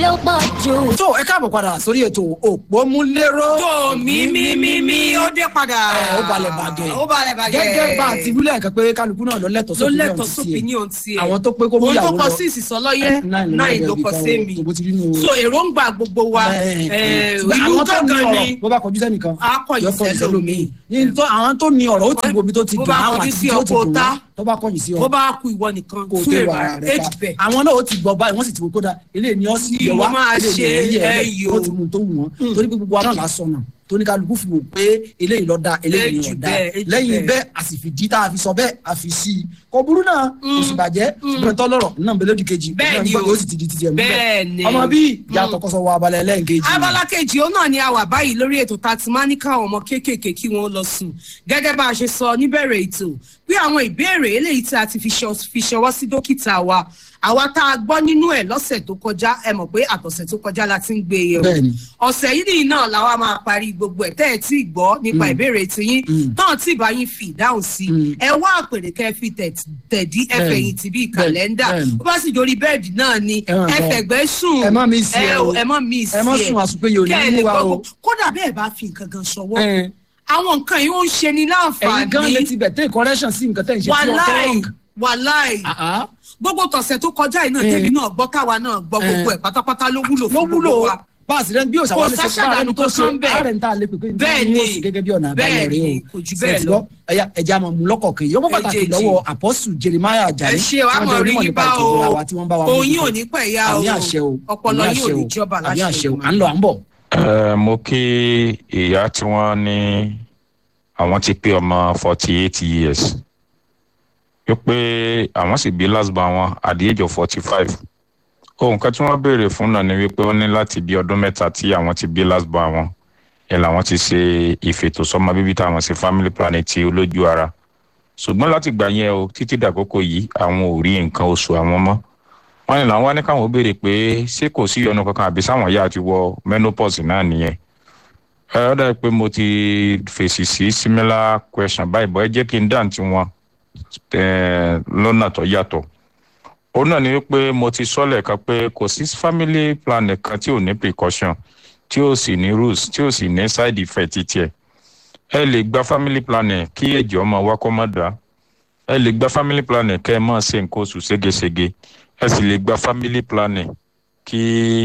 ó pọ̀ jù. tó ẹ káàbọ̀ padà sórí ètò òpómúléró. tó mi mi mi mi ó dé padà. ẹ ó balẹ̀ bàgẹ́. ó balẹ̀ bàgẹ́. gẹ́gẹ́ bá a ti wílẹ̀ kan pé kálukú náà ló lẹ́tọ̀ọ́ ló sófin lẹ́tọ̀ọ́ sófin ní ohun tiẹ̀. àwọn tó pé kó mú ohun ìyàwó tó kọ lọ. sí ìsìsọlọ́yẹ́ náà ló kọ sí mi. tó bó ti rí nù. so èròǹgbà gbogbo wa eh, ìlú gángan ni bó bá kọjú sẹ́nìkan a kọ̀yìn yóò kọ̀yìn sẹ́lómi. ní tó àwọn tó ní ọ̀rọ̀ ó ti wo ibi tó ti Bó dùn bá àwọn kọjú àti sí tí ó ti ọkọ̀ dùn ta. wọ́n tó bá kọ̀yìn sí ọ bó bá kú ìwọ nìkan kó o tún tó èrò wàrà rẹ èjì pa bẹ́ẹ̀. àwọn náà ó ti gbọ́ báyìí wọ́n sì ti wò kódà ilé ni ọ́ sì Ni yẹ mo wá máa ilé ṣe ni ẹ̀yẹ ẹyọ. ó ti mú un tó wù wọ́n torí pé gbogbo wa náà lásán náà tóníkàlùkù fi wò pé eléyìí lọ da eléyìí ni Èjì ọ̀dà bẹ́ẹ̀, èjì lẹ́yìn bẹ́ẹ̀. bẹ́ẹ̀ a sì fi jí tá a fi sọ bẹ́ẹ̀ a fi sí i kò burú náà kò sì bàjẹ́ ṣùgbọ́n tó lọ́rọ̀ náà ń bẹ lódì kejì Bẹ́ẹ̀ ni náà ń gbọ́ o. ó sì ti di títí ẹ̀ mú Bẹ́ẹ̀ ni. ọmọ bíi ìyá àtọkọsọ wọ abalẹ̀ lẹ́ǹkejì abala kejì ó náà ni a wà báyìí lórí ètò tá a ti máa ní káwọn ọmọ kéékèèké kí wọn lọ sùn gẹ́gẹ́ bá a ṣe sọ níbẹ̀rẹ̀ ètò pé àwọn ìbéèrè eléyìí tí a ti fi ṣọ- fi ṣọwọ́ sí dókítà wa àwa tá a gbọ́ nínú ẹ̀ lọ́sẹ̀ tó kọjá ẹ mọ̀ pé àtọ̀sẹ̀ tó kọjá la ti ń gbé e yẹ̀wò Bẹ́ẹ̀ni. ọ̀sẹ̀ yìí nìyí náà làwa máa parí gbogbo ẹ̀ tẹ́ ẹ tí ì gbọ́ nípa ìbéèrè tiyín náà tí ìbá yín fi ìdáhùn sí ẹ wá àpèrè kẹ́ ẹ fi tẹ̀- tẹ̀dí ẹ Bẹ́ẹ̀ni. fẹ̀yìn tì bíi Bẹ́ẹ̀ni. kàlẹ́ndà Bẹ́ẹ̀ni. bó bá sì dorí bẹ́ẹ̀dì náà ni Ẹ máa ẹ bọ̀. fẹ̀gbẹ́ sùn Ẹ má miss ẹ o. ẹ má miss Ẹ má ẹ. sùn àsùnpéye ò ní Kẹ́ ẹ mú lè wa gbọ́ o. gbogbo- kódà bẹ́ẹ̀ bá fi nǹkan kan ṣọwọ́ Ẹ. àwọn nǹkan yìí ó ń ṣe ni ẹ̀yin gan létí láǹfààní bẹ̀ tẹ́ correction sí nǹkan tẹ́ ń ṣe tí wọ́n wàláì tọ́ wàláì gbogbo tọ̀sẹ̀ tó kọjá yìí náà Eh. tèmi náà gbọ́ káwa náà gbọ́ gbogbo ẹ̀ pátápátá ló wúlò ló fún wúlò gbogbo wa bá a sì rẹ bí òṣà Kò wà lè ṣe sáṣà bá dànù ẹni tó ṣe kankan bẹ́ẹ̀. ààrẹ ń tà lé pé pé Bẹ́ẹ̀ ní ni. oṣù gẹ́gẹ́ bí ọ̀nà àbáyọ Bẹ́ẹ̀ rẹ ni, o kò jù bẹ́ẹ̀ Ṣé ti lọ. gbọ́? ẹ̀yà ẹ̀jẹ̀ àmọ̀ mú lọ́kọ̀ọ̀kan yìí ó pàtàkì Méjèèjì. lọ́wọ́ apọ́sù jeremiah ajani ẹ ṣe wàá mọ̀ rí yín bá o òyìn ò ní pẹ̀ yá o àmì àṣẹ o ọpọlọ àmì yín ò àṣẹ ní o, jọba àmì láṣẹ àṣẹ o Olódùmarè. à ń lọ à ń bọ̀. Ẹ, mo kí ìyá tí wọ́n ní àwọn ti pé ọmọ forty eight years wípé àwọn sì bí last born wọn at the age of forty five ohun kan tí wọ́n béèrè fún náà ni wípé ó ní láti bí ọdún mẹ́ta tí àwọn ti bí last born wọn ẹ làwọn ti ṣe ìfètòsọ́mọ bíbí táwọn ṣe family planning ti olójú ara ṣùgbọ́n láti gbà yẹn o títí dàkókò yìí àwọn ò rí nǹkan oṣù àwọn mọ́ wọ́n ní làwọn wá ní káwọn ó béèrè pé ṣé kò sí ìyọnu kankan àbí sáwọn ìyá ti wọ menopause náà nìyẹn ẹ ọ dàbí pé mo ti fèsì sí similar question báyìí bọ́ ẹ jẹ́ kí n dáhùn tí wọn lọ́nà tó yàtọ̀ ó náà ni wípé mo ti sọ lẹ́ẹ̀kan pé kò sí family planning kan tí ò ní precaution tí ò sì ní rules tí ò sì ní side effect tiẹ̀ ẹ lè gba family planning kí ẹ̀jẹ̀ ọmọ wa kọ́ mọ́ dá ẹ lè gba family planning kẹ́ ẹ máa ṣe nǹkan oṣù ségesège ẹ sì lè gba family planning kí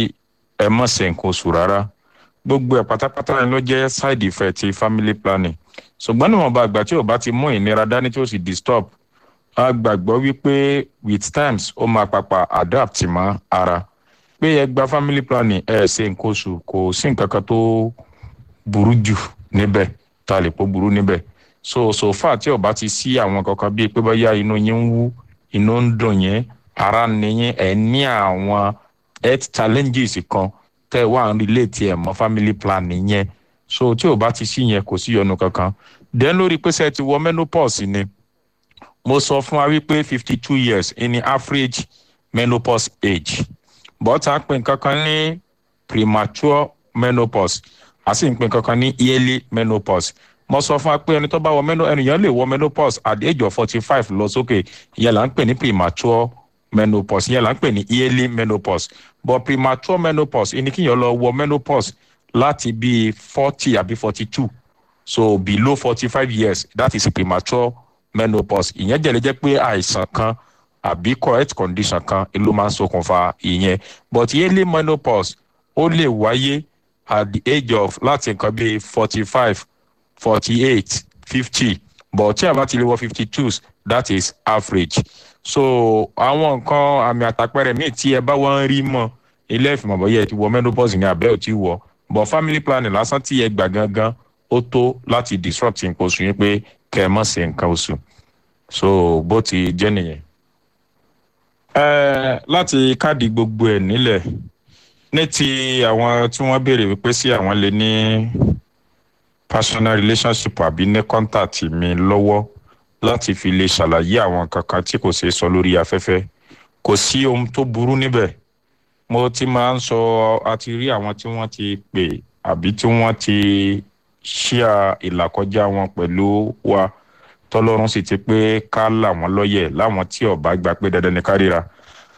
ẹ má ṣe nǹkan oṣù rárá gbogbo ẹ̀ pátápátá ni ló jẹ́ side effect ti family planning ṣùgbọ́n níwọ̀nba àgbà tí ò bá ti mú ìnira dání tí ó sì disturb a gbàgbọ́ wípé with times ó máa papà adapt mọ́ ara pé ẹ gba family planning ẹ ṣe nǹkan oṣù kò sí nǹkan kan tó burú jù níbẹ̀ tá a lè pọ̀ burú níbẹ̀ so so far tí ò bá ti sí àwọn kankan bíi pé bóyá inú yín ń wú inú ń dùn yín ara ń ní yín ẹ ní àwọn health challenges kan tẹ́ ẹ wà ń relate ẹ̀ mọ́ family planning yẹn so tí ò bá ti sí yẹn kò sí yọnu kankan then lórí pé ṣe ti wọ menopause ni mo sọ fún wa wípé fifty two years ní average menopause age but a pè nǹkankan ní premature menopause a sì ń pè nǹkankan ní yearly menopause mo sọ fún wa pé ẹni tó bá wọ menopause ẹnìyàn lè wọ menopause at the age of forty five lọ sókè ìyẹn là ń pè ní premature menopause ìyẹn là ń pè ní yearly menopause but premature menopause ìní kíyàn lọ wọ menopause láti bíi forty àbí forty two so below forty five years that is premature menopause ìyẹn jẹ́ lè jẹ́ pé àìsàn kan àbí correct condition kan ló máa ń ṣokùnfà ìyẹn but yearly menopause ó lè wáyé at the age of láti nǹkan bíi forty five forty eight fifty but tí a bá ti lè wọ fifty two that is average so àwọn nǹkan àmì àtàpẹrẹ míì tí ẹ bá wọ́n rí mọ́ ilé ìfìmọ̀ bọ́yẹ ti wọ menopause ní abẹ́ ò tí wọ̀ but family planning lásán tí ẹ gbà gangan ó tó láti disrupt nǹkan oṣù yín pé kẹ́ ẹ má ṣe nǹkan oṣù so bó ti jẹ́ nìyẹn. ẹ láti káàdì gbogbo ẹ̀ nílẹ̀ ní ti àwọn tí wọ́n béèrè wípé sí àwọn lè ní personal relationship àbí ní contact mi lọ́wọ́ láti fi lè ṣàlàyé àwọn kankan tí kò ṣeé sọ lórí afẹ́fẹ́ kò sí ohun tó burú níbẹ̀ mo ti máa ń sọ àti rí àwọn tí wọ́n ti pè àbí tí wọ́n ti ṣíà ìlàkọjá wọn pẹ̀lú wa tọ́lọ́run sì ti pé ká là wọ́n lọ́yẹ̀ láwọn tí ọ̀bá gba pé dandan ní ká ríra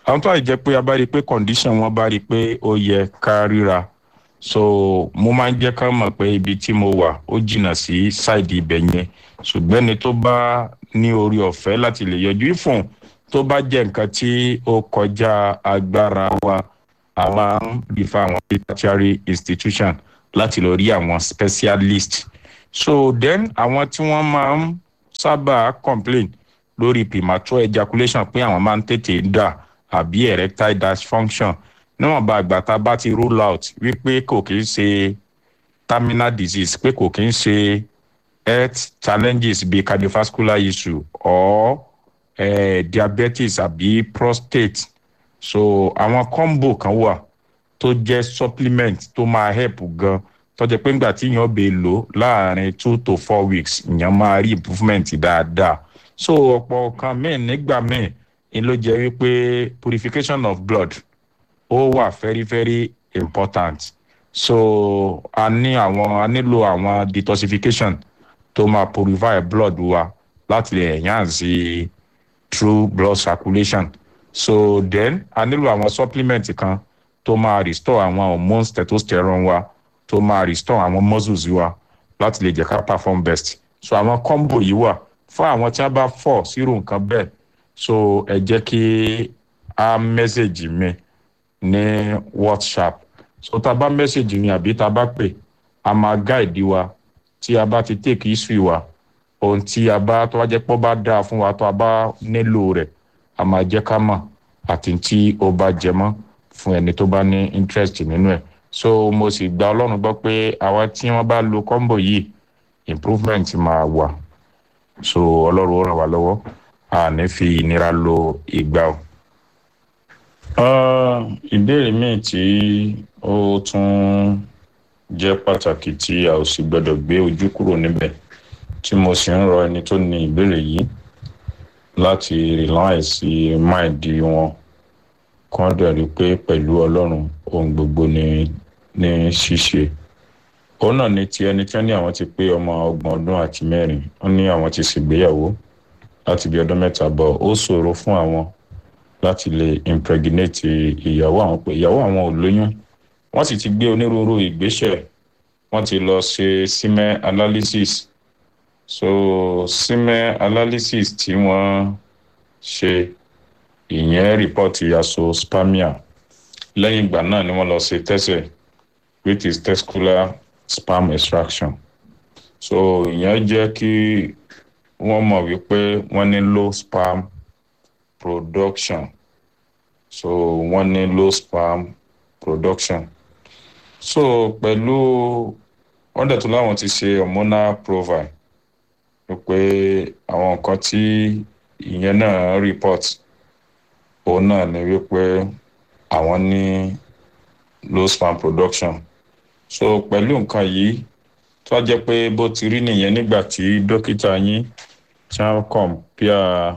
àwọn tó àìjẹ́ pé a bá rí i pé condition wọn bá rí i pé ó yẹ ká ríra so mo máa ń jẹ́ ká mọ̀ pé ibi tí mo wà ó jìnnà sí ṣáìdì ibẹ̀ yẹn ṣùgbọ́n ẹni tó bá ní orí ọ̀fẹ́ láti lè yọjú ìfún tó bá jẹ́ nǹkan tí ó kọjá agbára wa a máa ń rí fáwọn tertiary institution láti lọ rí àwọn specialist so then àwọn tí wọ́n máa ń sábà complain lórí premature ejaculation pé àwọn máa ń tètè dà àbí erectile dysfunction níwọ̀nba àgbà tá a bá ti rule out wípé kò kí ń ṣe terminal disease pé kò kí ń ṣe health challenges bíi cardiovascular issue or eh, diabetes àbí prostate so àwọn combo kan wà tó jẹ́ supplement tó máa help gan tó jẹ́ pé ńgbà tí èèyàn bè lò láàrin two to four weeks èèyàn máa rí improvement dáadáa so ọ̀pọ̀ kan míì nígbà míì ni ló jẹ́ wípé purification of blood ó wà very very important so a ní àwọn a nílò àwọn detoxification tó máa purify blood wa láti lè enhance true blood circulation so then a nílò àwọn supplement kan tó máa restore àwọn hormones testosterone wa tó máa restore àwọn muscles wa láti lè jẹ́ ká perform best so àwọn combo yìí wà fún àwọn tí wọ́n bá fọ̀ sírò nǹkan bẹ́ẹ̀ so ẹ jẹ́ kí a message mi ní whatsapp so tá a bá message mi àbí tá a bá pè a máa guide wa tí a bá ti take history wa ohun tí a bá tó bá jẹ́ pọ́ bá dáa fún wa tó a bá nílò rẹ̀ a máa jẹ́ ká mọ̀ àti tí ó bá jẹ mọ́ fún ẹni tó bá ní interest nínú ẹ̀ so mo sì gba ọlọ́run gbọ́ pé àwa tí wọ́n bá lo combo yìí improvement máa wà so ọlọ́run ó ràn wá lọ́wọ́ a ní fi ìnira lo ìgbà o. ìbéèrè míì tí ó tún jẹ́ pàtàkì tí a ò sì gbọ́dọ̀ gbé ojú kúrò níbẹ̀ tí mo sì ń rọ ẹni tó ní ìbéèrè yìí láti rely sí máìdí wọn kán dẹ̀ rí pé pẹ̀lú ọlọ́run ohun gbogbo ní ní ṣíṣe òun náà ni ti ẹni tí wọ́n ní àwọn ti pé ọmọ ọgbọ̀n ọdún àti mẹ́rin wọ́n ní àwọn ti ṣègbéyàwó láti bí ọdún mẹ́ta bọ̀ ó ṣòro fún àwọn láti lè impregnate ìyàwó àwọn pé ìyàwó àwọn ò lóyún wọ́n sì ti gbé onírúurú ìgbésẹ̀ wọ́n ti lọ ṣe semen analysis so semen analysis tí wọ́n ṣe ìyẹn rìpọ́ọ̀tì azoospermia lẹ́yìn ìgbà náà ni wọ́n lọ ṣe tẹ́sẹ̀ which is testicular sperm extraction so ìyẹn jẹ́ kí wọ́n mọ̀ wípé wọ́n ní low sperm production so wọ́n ní low sperm production so pẹ̀lú wọ́n dẹ̀ tún láwọn ti ṣe hormonal profile wípé àwọn nǹkan tí ìyẹn náà report òun náà ni wípé àwọn ní low sperm production so pẹ̀lú nǹkan yìí tó a jẹ́ pé bó ti rí nìyẹn nígbà tí dókítà yín tí wọ́n compare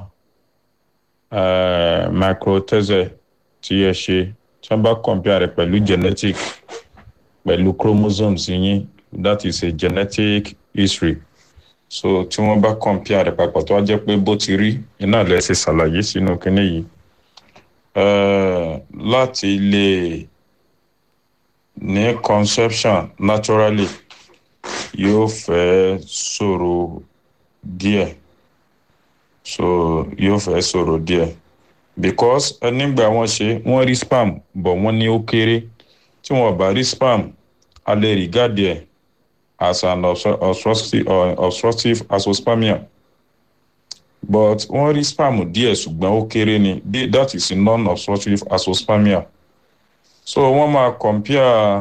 uh, microtese tí ẹ ṣe tí wọ́n bá compare rẹ̀ pẹ̀lú genetic pẹ̀lú chromosomes yín that is a genetic history so tí wọ́n bá compare rẹ̀ papọ̀ tó a jẹ́ pé bó ti rí iná lẹ́ ṣe ṣàlàyé sínú kinní yìí uh, láti lè ní conception naturally yóò fẹ́ ṣòro díẹ̀ so yóò fẹ́ ṣòro díẹ̀ because nígbà wọ́n ṣe wọ́n rí spam bọ̀ wọ́n ní ó kéré tí wọ́n bá rí spam a lè regard ẹ̀ as an obstructive, uh, obstructive azoospermia but wọ́n rí spam díẹ̀ ṣùgbọ́n ó kéré ni that is non-obstructive azoospermia so wọ́n máa compare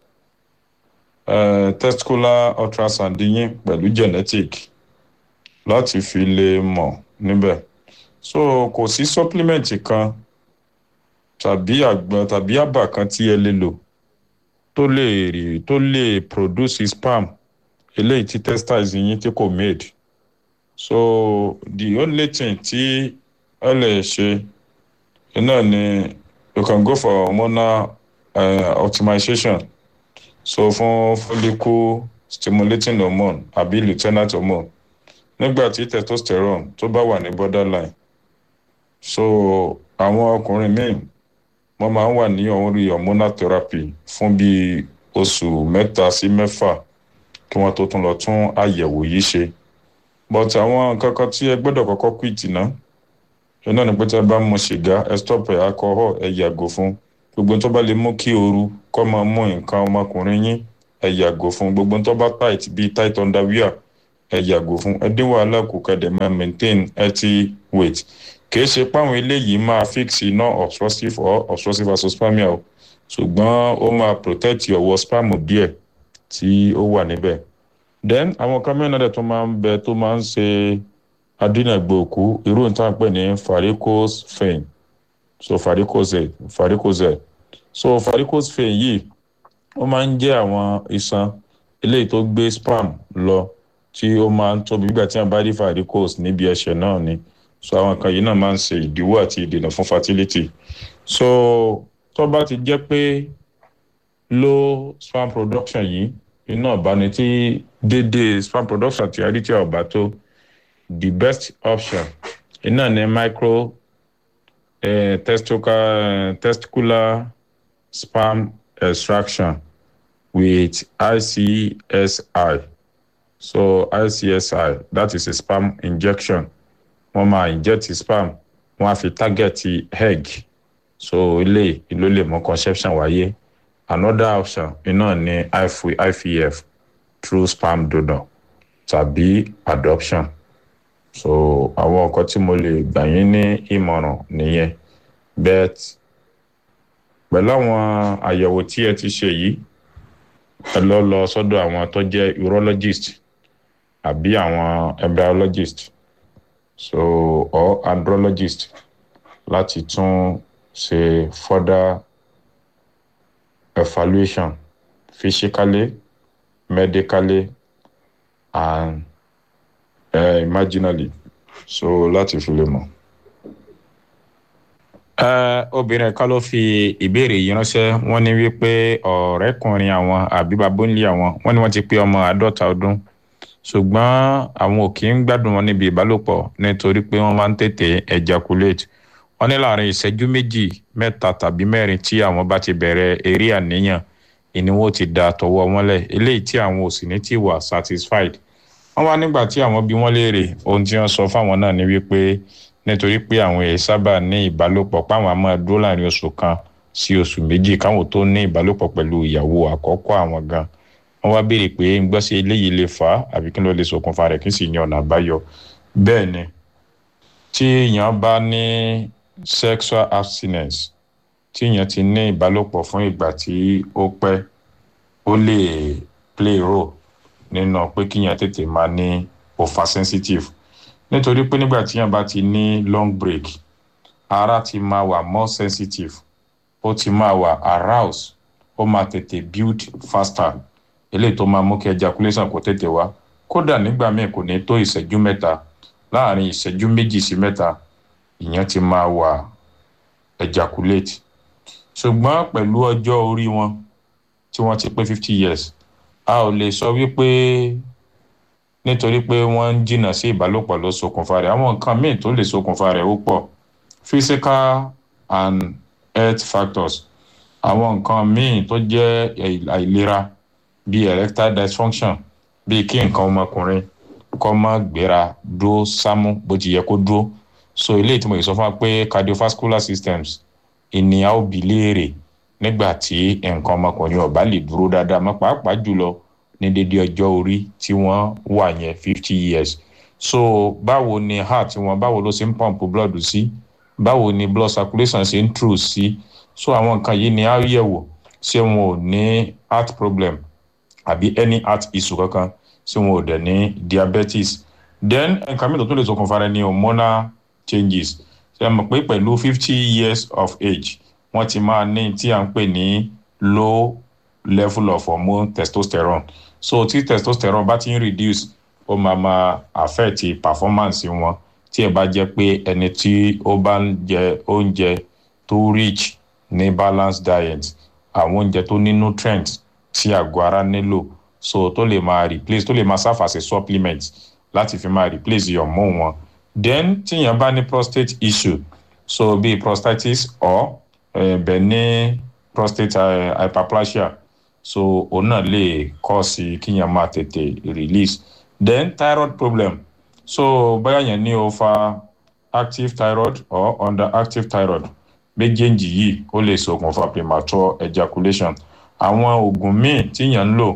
uh, testicular ultrasound yín pẹ̀lú genetic láti fi lè mọ̀ níbẹ̀ so kò sí supplement kan tàbí àgbọn tàbí àbà kan tí ẹ lè lò tó lè rí tó lè produce sperm eléyìí tí testis yín tí kò made so the only thing tí ẹ lè ṣe náà ni you can go for hormonal uh, optimization so fún follicle stimulating hormone àbí luteinate hormone nígbà tí testosterone tó bá wà ní borderline so àwọn ọkùnrin míì wọ́n máa ń wà ní orí hormonal therapy fún bíi oṣù mẹ́ta sí mẹ́fà kí wọ́n tó tún lọ tún àyẹ̀wò yìí ṣe but àwọn nǹkan kan tí ẹ gbọ́dọ̀ kọ́kọ́ quit ná iná ni pé tí ẹ bá mu sìgá ẹ stop ẹ alcohol ẹ yàgò fún gbogbo tó bá lè mú kí ooru kọ́ máa mú nǹkan ọmọkùnrin yín ẹ yàgò fún gbogbo tó bá tight bíi tight underwear ẹ yàgò fún ẹ dín wàhálà kù kẹdẹ máa maintain healthy weight kìí ṣe páwọn eléyìí máa fix iná obstructive or obstructive azoospermia o ṣùgbọ́n ó máa protect ọwọ́ sperm díẹ̀ tí ó wà níbẹ̀ then àwọn kan mẹ́rin náà tó máa ń bẹ tó máa ń ṣe adínàgbò òkú irú nǹkan pè ní varicose vein so varicose varicose so varicose vein yìí ó máa ń jẹ́ àwọn iṣan eléyìí tó gbé sperm lọ tí ó máa ń tóbi nígbà tí wọ́n bá rí varicose níbi ẹsẹ̀ náà ni so àwọn kan yìí náà máa ń ṣe ìdíwọ́ àti ìdènà fún fertility so tó bá ti jẹ́ pé low sperm production yìí iná ọ̀báni tí déédéé sperm production ti àrí tí a ò bá tó the best option iná ní micro eh, testicular, testicular sperm extraction with ICSI so ICSI that is a sperm injection wọ́n máa inject sperm wọ́n á fi target egg so ilé ìlú lè mú conception wáyé another option iná ní IVF through sperm donor tàbí adoption so àwọn nǹkan tí mo lè gbà yín ní ìmọ̀ràn nìyẹn bet pẹ̀lú àwọn àyẹ̀wò tí ẹ ti ṣe yìí ẹ lọ lọ sọ́dọ̀ àwọn tó jẹ́ urologist àbí àwọn embryologist so or andrologist láti tún ṣe further evaluation physically medically and uh, imaginally so láti fi lè mọ̀. obìnrin kan ló fi ìbéèrè yìí ránṣẹ́ wọ́n ní wípé ọ̀rẹ́kùnrin àwọn àbí babóńlé àwọn wọ́n ní wọ́n ti pé ọmọ àádọ́ta ọdún ṣùgbọ́n àwọn ò kì í gbádùn wọn níbi ìbálòpọ̀ nítorí pé wọ́n máa ń tètè ejaculate wọ́n ní láàrin ìṣẹ́jú méjì mẹ́ta tàbí mẹ́rin tí àwọn bá ti bẹ̀rẹ̀ eré àníyàn ìníwó ti da tọwọ́ wọn lẹ̀ eléyìí tí àwọn ò sì ní ti wà satisfied wọ́n wá nígbà tí àwọn bí wọ́n léèrè ohun tí wọ́n sọ fáwọn náà ni wípé nítorí pé àwọn èèyàn sábà ní ìbálòpọ̀ páwọn á máa dúró láàrin oṣù kan sí oṣù méjì káwọn tó ní ìbálòpọ̀ pẹ̀lú ìyàwó àkọ́kọ́ àwọn gan wọ́n wá béèrè pé ń gbọ́ sí eléyìí lè fà á àbí kí ló lè ṣokùnfà rẹ̀ kí sì ní ọ̀nà àbáyọ bẹ́ẹ̀ ni tí èèyàn bá ní sexual abstinence tí èèyàn ti ní ìbálòpọ̀ fún ìgbà tí ó pẹ́ ó lè play role nínú pé kíyàn tètè máa ní over sensitive nítorí pé nígbà tíyàn bá ti ní long break ara ti máa wà more sensitive ó ti máa wà aroused ó máa tètè build faster eléyìí tó máa mú kí ejaculation kó tètè wá kódà nígbà míì kò ní tó ìṣẹ́jú mẹ́ta láàrin ìṣẹ́jú méjì sí mẹ́ta ìyẹn ti máa wà ejaculate ṣùgbọ́n pẹ̀lú ọjọ́ orí wọn tí wọ́n ti pé fifty years a ò lè sọ wípé nítorí pé wọ́n ń jìnnà sí ìbálòpọ̀ ló ṣokùnfà rẹ̀ àwọn nǹkan míì tó lè ṣokùnfà rẹ̀ ó pọ̀ physical and health factors àwọn nǹkan míì tó jẹ́ àìlera bíi erectile dysfunction bíi kí nǹkan ọmọkùnrin kó má gbéra dúró sámú bó ti yẹ kó dúró so eléyìí tí mo lè sọ fún wa pé cardiovascular systems ìníyà ó bi léèrè nígbà tí nǹkan ọmọkùnrin ò bá lè dúró dáadáa mọ́ pàápàá jùlọ ní dédé ọjọ́ orí tí wọ́n wà yẹn fifty years so báwo ni heart wọn báwo ló ṣe ń pump blood sí báwo ni blood circulation ṣe ń true sí so àwọn nǹkan yìí ni á yẹ̀wò ṣé wọn ò ní heart problem àbí any heart issue kankan ṣé wọn ò dẹ̀ ní diabetes then nǹkan mìíràn tó lè ṣokùnfà rẹ̀ ni hormonal changes ṣe mọ̀ pé pẹ̀lú fifty years of age wọ́n ti máa ní tí à ń pè ní low level of hormone testosterone so tí testosterone bá ti ń reduce ó máa máa affect performance wọn tí ẹ bá jẹ́ pé ẹni tí ó bá ń jẹ oúnjẹ tó rich ní balanced diet àwọn oúnjẹ tó ní nutrients tí àgọ́ ara nílò so tó lè máa replace tó lè máa serve as a supplement láti fi máa replace hormone wọn then tíyẹn bá ní prostate issue so bíi prostatitis or uh, benign prostate uh, hyperplasia so òun náà lè cause kíyàn máa tètè release then thyroid problem so bóyá yẹn ní o fa active thyroid or underactive thyroid méjèèjì yìí ó lè ṣokùnfà premature ejaculation àwọn oògùn míì tíyàn ń lò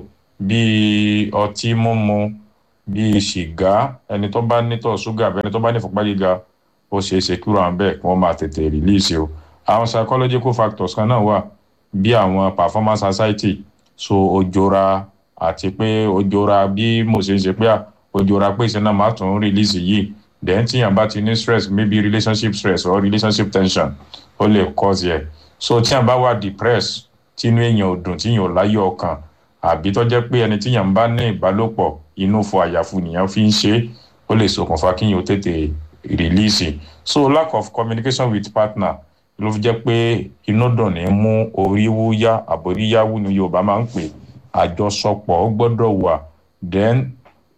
bíi ọtí mímu bíi sìgá ẹni tó bá nítọ̀ ṣúgà àbí ẹni tó bá ní ìfúnpá gíga ó ṣeé ṣe kúrò àwọn bẹ́ẹ̀ kí wọ́n máa tètè release o àwọn psychological factors kan náà wà bí àwọn performance anxiety so ojora àti pé ojora bí mo ṣe ń ṣe pé à ojora pé ìṣẹ́ náà máa tún release yìí then tíyàn bá ti ní stress maybe relationship stress or relationship tension ó lè cause yẹ so tíyàn bá wà depressed tínú èèyàn ò dùn tíyàn ò láyọ̀ ọkàn àbí tó jẹ́ pé ẹni tíyàn ń bá ní ìbálòpọ̀ inú fọ àyàfu nìyẹn fi ń ṣe ó lè ṣokùnfà kíyàn ó tètè release so lack of communication with partner ló fi jẹ́ pé inú dùn ní mú orí wúyá àbóríyáwú ni yorùbá máa ń pè àjọsọpọ̀ gbọ́dọ̀ wà then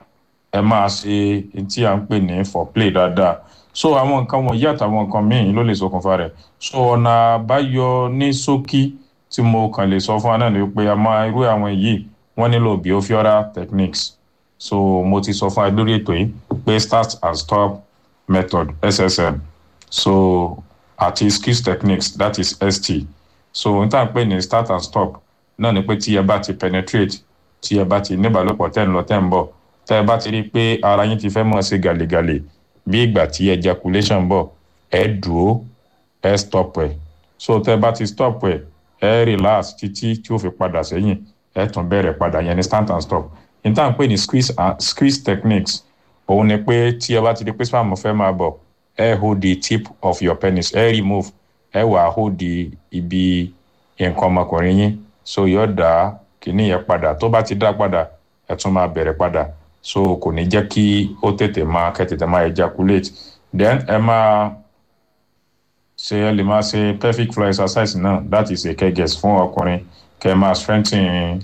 ẹ máa ṣe tí à ń pè ní foreplay dáadáa so àwọn nǹkan wọ̀nyí àtàwọn nǹkan míì ló lè ṣokùnfà rẹ̀ so ọ̀nà àbáyọ ní ṣókí tí mo kàn lè sọ fún wa náà ni pé a máa irú àwọn yìí wọ́n nílò behavioral techniques so mo ti sọ fún wa lórí ètò yìí pé start and stop method ssm so àti skills techniques that is st so n tà ń pè ní start and stop náà ni pé tí ẹ bá ti penetrate tí ẹ bá ti níbàlòpọ̀ tẹ́ ń lọ tẹ́ ń bọ̀ tẹ́ ẹ bá ti rí i pé ara yín ti fẹ́ mọ̀ ṣe gàlégàlé bí ìgbà tí ejaculation bọ̀ ẹ dúró ẹ stop ẹ so tẹ́ ẹ bá ti stop ẹ ẹ relax títí tí ó fi padà sẹ́yìn ẹ tún bẹ̀rẹ̀ padà yẹn ní start and stop n tà ń pè ní squeeze and squeeze techniques òun ni pé tí ẹ bá ti di pé spam fẹ́ máa bọ̀ ẹ hold the tip of your penis ẹ remove ẹ wà hold ibi nǹkan ọmọkùnrin yín so yóò dá kíní yẹn padà tó bá ti dá padà ẹ tún máa bẹ̀rẹ̀ padà so kò ní jẹ́ kí ó tètè máa kẹ́ tètè máa ejaculate then ẹ máa ṣe ẹ lè máa ṣe pelvic floor exercise náà that is a kegels fún ọkùnrin kẹ́ máa strengthen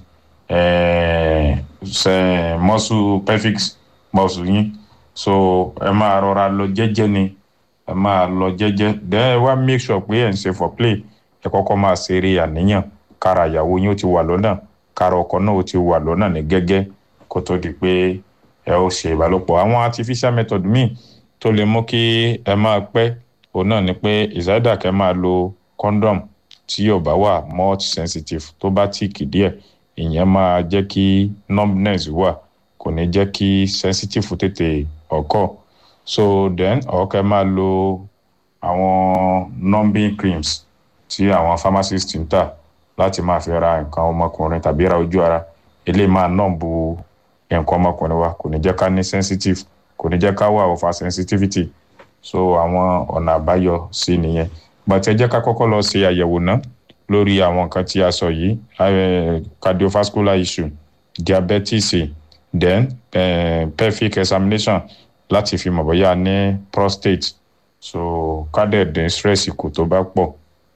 eh, ṣe muscle pelvic muscle yín so ẹ máa rọra lọ jẹ́jẹ́ ni ẹ máa lọ jẹ́jẹ́ then ẹ wá make sure pé ẹ ń ṣe for play ẹ kọ́kọ́ máa ṣeré àníyàn kára ìyàwó yín ó ti wà lọ́nà kára ọkọ náà ó ti wà lọ́nà ní gẹ́gẹ́ kó tó di pé ẹ ó ṣe ìbálòpọ̀ àwọn artificial method míì tó lè mú kí ẹ máa pẹ́ òun náà ni pé ìsáyédà kẹ́ máa lo condom tí yóò bá wà more sensitive tó bá tíìkì díẹ̀ ìyẹn máa jẹ́ kí numbness wà kò ní jẹ́ kí sensitive tètè ọkọ̀ so then ọ̀kẹ́ máa lo àwọn numbing creams tí àwọn pharmacist ń tà láti máa fi ra nǹkan ọmọkùnrin tàbí ra ojú ara eléyìí máa nọ́ọ̀bù nǹkan ọmọkùnrin wa kò ní jẹ́ ká ní sensitive kò ní jẹ́ ká wà over sensitivity so àwọn ọ̀nà àbáyọ sí nìyẹn bàtẹ́ jẹ́ ká kọ́kọ́ lọ ṣe àyẹ̀wò náà lórí àwọn nǹkan tí a sọ yìí cardiovascular issue diabetes then uh, pelvic examination láti fi mọ̀ bóyá ní prostate so kádẹ̀dín stress kù tó bá pọ̀.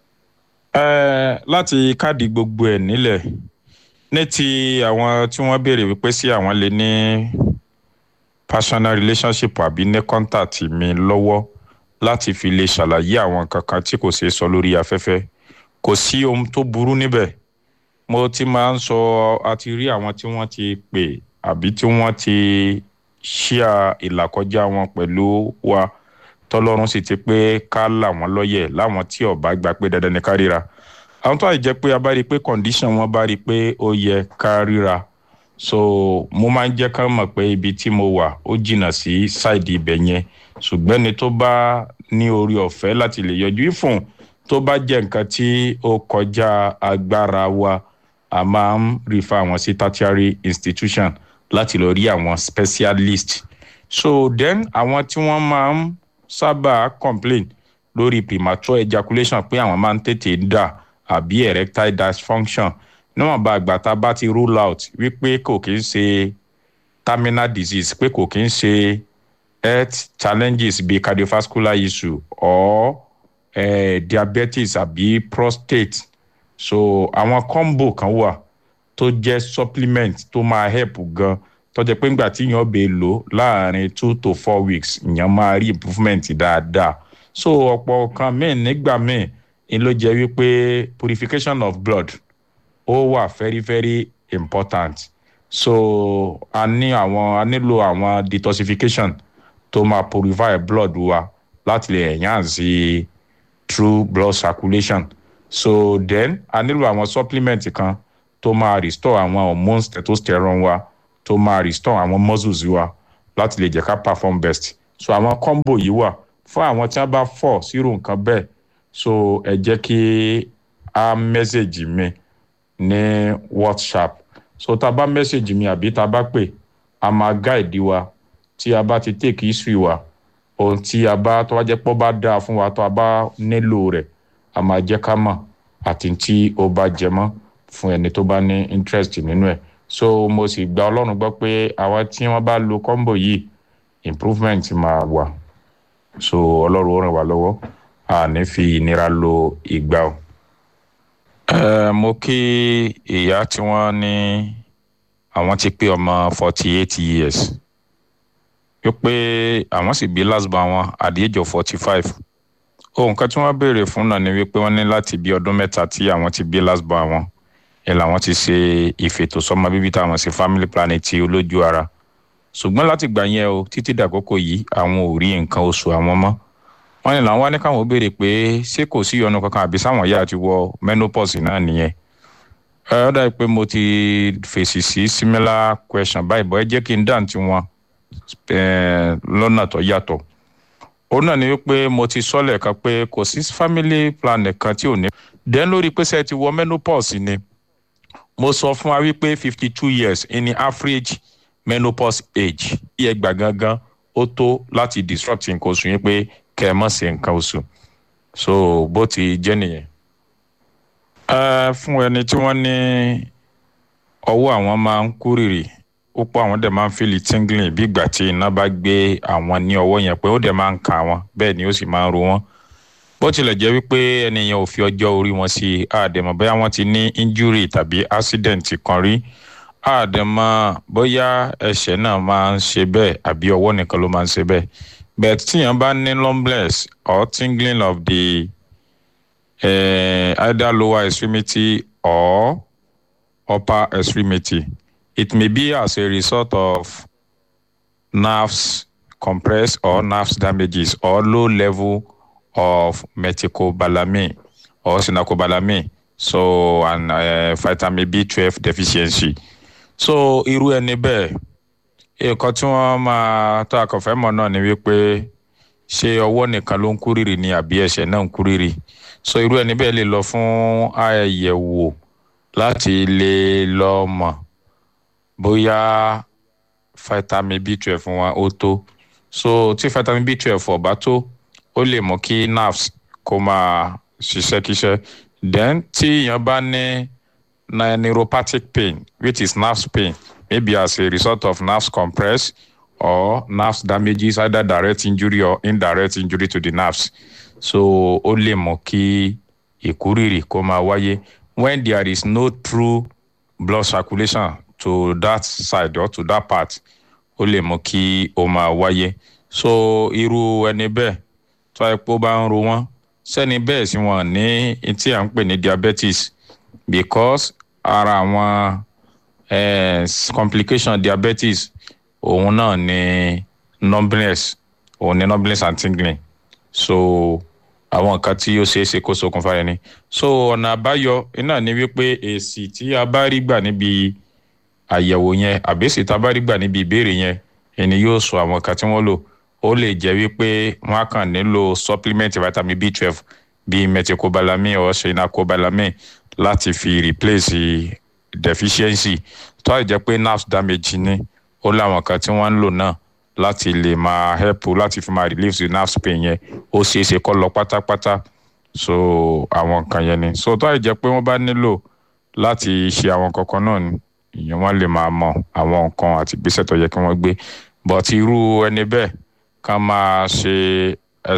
láti káàdì gbogbo ẹ̀ nílẹ̀ ní ti àwọn tí wọ́n béèrè wípé sí àwọn lè ní personal relationship àbí ní contact mi lọ́wọ́ láti fi lè ṣàlàyé àwọn kankan tí kò ṣeé sọ lórí afẹ́fẹ́ kò sí ohun tó burú níbẹ̀ mo ti máa ń sọ àti rí àwọn tí wọ́n ti pè àbí tí wọ́n ti ṣíà ìlàkọjá wọn pẹ̀lú wa tọ́lọ́run sì ti pé ká là wọ́n lọ́yẹ̀ láwọn tí ọba gbà pé dandan ni ká ríra àwọn tó àìjẹ́ pé a bá rí i pé condition wọn bá rí i pé ó yẹ ká ríra so mo máa ń jẹ́ ká mọ̀ pé ibi tí mo wà ó jìnnà sí ṣáìdì ibẹ̀ yẹn ṣùgbọ́n ni tó bá ní orí ọ̀fẹ́ láti lè yọjú ìfún tó bá jẹ́ nǹkan tí ó kọjá agbára wa a máa ń refer àwọn sí tertiary institution láti lọ rí àwọn specialist so then àwọn tí wọ́n máa ń sábà complain lórí premature ejaculation pé àwọn máa ń tètè dà àbí erectile dysfunction níwọ̀nba àgbà tá a bá ti rule out wípé kò kí ń ṣe terminal disease pé kò kí ń ṣe health challenges bíi cardiovascular issue or eh, diabetes àbí prostate so àwọn combo kan wà tó jẹ́ supplement tó máa help gan tó jẹ́ pé ńgbà tí èèyàn bè lò láàrin two to four weeks èèyàn máa rí improvement dáadáa so ọ̀pọ̀ kan míì nígbà míì ni ló jẹ́ wípé purification of blood ó wà very very important so a ní àwọn a nílò àwọn detoxification tó máa purify blood wa láti lè enhance true blood circulation so then a nílò àwọn supplement kan tó máa restore àwọn hormones testosterone wa tó máa restore àwọn muscles wa láti lè jẹ́ ká perform best so àwọn combo yìí wà fún àwọn tí wọ́n bá fọ̀ sírò nǹkan bẹ́ẹ̀ so ẹ jẹ́ kí a message mi ní whatsapp so tá a bá message mi àbí tá a bá pè a máa guide wa tí a bá ti take history wa ohun tí a bá tó bá jẹ́ pọ́ bá dáa fún wa tó a bá nílò rẹ̀ a máa jẹ́ ká mọ̀ àti tí ó bá jẹ mọ́ fún ẹni tó bá ní interest nínú ẹ̀ so mo sì gba ọlọ́run gbọ́ pé àwọn tí wọ́n bá lo combo yìí improvement máa wà so ọlọ́run ó ràn wá lọ́wọ́ a ní fi ìnira lo ìgbà o. ẹ mo kí ìyá tí wọ́n ní àwọn ti pé ọmọ forty eight years wípé àwọn sì bí last born wọn at the age of forty five ohun kan tí wọ́n béèrè fún náà ni wípé wọ́n ní láti bí ọdún mẹ́ta tí àwọn ti bí last born wọn ẹ làwọn ti ṣe ìfètòsọ́mọ bíbí táwọn ṣe family planning ti olójú ara ṣùgbọ́n láti gbà yẹn o títí dàkókò yìí àwọn ò rí nǹkan oṣù àwọn mọ́ wọ́n ní làwọn wá ní káwọn béèrè pé ṣé kò sí ìyọnu kankan àbí sáwọn ìyá ti wọ menopause náà nìyẹn ẹ ọ dàbí pé mo ti fèsì sí similar question báyìí bọ́ ẹ jẹ́ kí n dáhùn tí wọn lọ́nà tó yàtọ̀ òun náà ni wípé mo ti sọ lẹ́ẹ̀kan pé kò sí family planning kan tí ò ní. dẹ́n lórí pé sẹ́ẹ̀ ti wọ menopause ni mo sọ fún wa wípé fifty two years ní average menopause age iye gbà gangan ó tó láti disrupt nǹkan oṣù yín pé kẹ́ ẹ má ṣe nǹkan oṣù so bó ti jẹ́ nìyẹn. ẹ fún ẹni tí wọ́n ní ọwọ́ àwọn máa ń kúrìrì púpọ̀ àwọn dẹ̀ máa ń feel tingling bí ìgbà tí iná bá gbé àwọn ní ọwọ́ yẹn pé ó dẹ̀ máa ń kà wọ́n bẹ́ẹ̀ ni ó sì máa ń ro wọ́n bó tilẹ̀ jẹ́ wípé ẹnìyẹn ò fi ọjọ́ orí wọn sí àdèmọ̀ bóyá wọ́n ti ní injury tàbí accident kan rí àdèmọ̀ bóyá ẹsẹ̀ náà máa ń ṣe bẹ́ẹ̀ àbí ọwọ́ nìkan ló máa ń ṣe bẹ́ẹ̀ but tíyẹn bá ní numbness or tingling of the uh, either lower extremity or upper extremity it may be as a result of nerves compressed or nerves damages or low level of methylcobalamin or synacobalamin so and uh, vitamin b12 deficiency so irú ẹni bẹ́ẹ̀ nǹkan tí wọ́n máa tó àkànfẹ́ mọ̀ náà ni wípé ṣé ọwọ́ nìkan ló ń kúrìrì ni àbí ẹsẹ̀ náà ń kúrìrì so irú ẹni bẹ́ẹ̀ lè lọ fún àyẹ̀wò láti lè lọ mọ̀ bóyá vitamin b12 wọn ó tó so tí vitamin b12 ò bá tó ó lè mú kí nerves kó máa ṣiṣẹ́ kíṣẹ́ then tí èèyàn bá ní neuropathic pain which is nerve pain maybe as a result of nerves compressed or nerves damages either direct injury or indirect injury to the nerves so ó lè mú kí ìkúrìrì kó máa wáyé when there is no true blood circulation to that side or to that part ó lè mú kí ó máa wáyé so irú ẹni bẹ́ẹ̀ tó epo bá ń ro wọ́n sẹ́ni bẹ́ẹ̀ sì wọ́n ní tí à ń pè ní diabetes because ara àwọn eh, complication diabetes òun náà ni numbness òun ni numbness and tingling so àwọn nǹkan tí ó ṣeé ṣe kó ṣokùnfà rẹ̀ ni so ọ̀nà àbáyọ iná ni wípé èsì tí a bá rí gbà níbi àyẹ̀wò yẹn àbẹ́sì tá a bá rí gbà níbi ìbéèrè yẹn ẹni yóò sọ àwọn nǹkan tí wọ́n lò ó lè jẹ́ wípé wọ́n á kàn nílò supplement vitamin b twelve bíi methylcobalamin or synacobalamin láti fi replace deficiency tó àìjẹ́ pé nerve damage ni ó láwọn kan tí wọ́n ń lò náà láti lè máa help láti fi máa relieve the nerve pain yẹn ó ṣeé ṣe kó lọ pátápátá so àwọn nǹkan yẹn ni so tó àìjẹ́ pé wọ́n bá nílò láti ṣe àwọn kankan náà ni ìyẹn wọ́n lè máa mọ àwọn nǹkan àti ìgbésẹ̀ tó yẹ kí wọ́n gbé but irú ẹni bẹ́ẹ̀ ká máa ṣe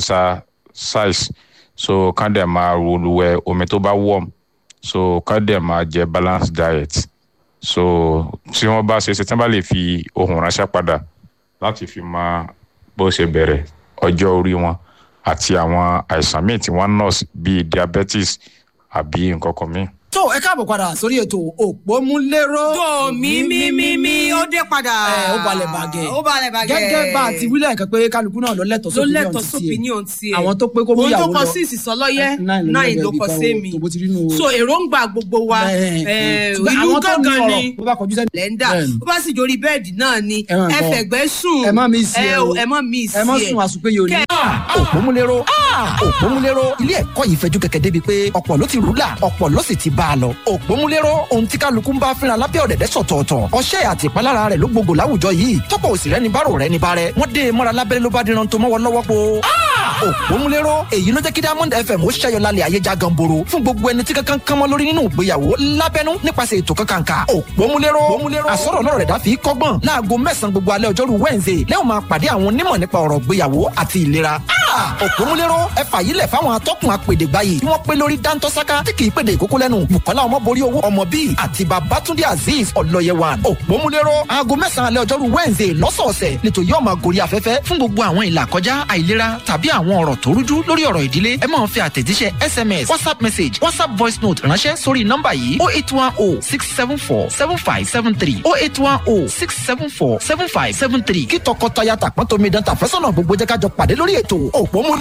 exercise so ká dẹ̀ máa wẹ̀ omi tó bá warm so ká dẹ̀ máa jẹ balanced diet so tí wọ́n bá ṣe ṣe tí wọ́n bá lè fi ohun ránṣẹ́ padà láti fi máa bó ṣe bẹ̀rẹ̀ ọjọ́ orí wọn àti àwọn àìsàn míì tí wọ́n nọ́ọ̀sì bíi diabetes àbí nǹkan kan míì. tó ẹ káàbọ̀ padà sórí ètò òpómúléró. tó mi mi mi mi ó dé padà. ẹ ó balẹ̀ bàgẹ́. ó balẹ̀ bàgẹ́. gẹ́gẹ́ bá a ti wílẹ̀ kan pé kálukú náà lọ lẹ́tọ̀ọ́ ló sópinion lẹ́tọ̀ọ́ ti tiẹ̀. sópinion tiẹ̀. àwọn tó pé kó mú ìyàwó lọ òun tó kọ sí ìsìsọlọ́yẹ́ nine ló náà lẹ́gbẹ̀ẹ́ ló ibì kọ kan sí o, mi. tó bó ti rí nù o. so èròǹgbà gbogbo wa Bẹ́ẹ̀, eh, ṣùgbọ́n ìlú àwọn tó ní gángan ọ̀rọ̀ ni bó bá kọjú sẹ́ni. lẹ́ńdà Bẹ́ẹ̀ni. bó bá sì jórí bẹ́ẹ̀dì náà ni Ẹ máa ẹ gbọ́. fẹ̀gbẹ́ sùn ẹ má mi sí ẹ o ẹ má mi sí ẹ má sùn àsùnpéye òní. òpómúléró òpómúléró ilé ẹ̀kọ́ yìí fẹjú kẹ̀kẹ́ débi pé ọ̀pọ̀ ló ti rúlà ọ̀pọ̀ ló sì ti bá a lọ òpómúléró ohun tí kálukú ń bá fínra lábẹ́ ọ̀dẹ̀dẹ̀ sọ̀tọ̀ọ̀tọ̀ ọṣẹ́ àti ìpalára rẹ̀ ló gbogbo láwùjọ yìí tọ́pọ̀ òsì rẹ̀ ní bárò rẹ̀ ní bárẹ̀ wọ́n dé e mọ́ra lábẹ́rẹ́ ló bá díran tó mọ́wọ́ lọ́wọ́ po òpómúléró èyí ló jẹ́ kí diamond fm ó ṣẹ́yọ lálẹ́ ayé já ganboro fún gbogbo ẹni tí kankan kánmọ́ lórí nínú ìgbéyàwó lábẹ́nú nípasẹ̀ ètò kankanka òpómúléró àsọ̀rọ̀ náà rẹ̀ dá fi kọ́gbọ́n láago mẹ́sàn-án gbogbo alẹ́ ọjọ́rú wednesday lẹ́wọ̀n máa pàdé àwọn onímọ̀ nípa ọ̀rọ̀ ìgbéyàwó àti ìlera òpómúléró ẹ fàyílẹ̀ fáwọn atọ́kùn apèdègbà yìí tí wọ́n pé lórí dáńtọ́sáká tí kì í pèdè ìkókó lẹ́nu bukola ọmọborí owó ọmọ bíi àti babatunde azeez ọlọ́yẹwà òpómúléró aago mẹ́sàn-án alẹ́ ọjọ́rú wednesday lọ́sọ̀ọ̀sẹ̀ nítorí yóò máa gorí afẹ́fẹ́ fún gbogbo àwọn ìlà kọjá àìlera tàbí àwọn ọ̀rọ̀ tó rújú lórí ọ̀rọ̀ ìdílé ẹ máa fi àtẹ̀jíṣẹ́ sms whatsapp message whatsapp voice note ránṣẹ́ sórí nọ́mbà yìí oh eight one oh six seven four seven five seven three oh eight one oh six seven four seven five seven three kí tọkọtaya tàpọ́n tómi dán tàfẹ́sọ̀nà gbogbo jẹ́ ká jọ pàdé lórí ètò òpómúléró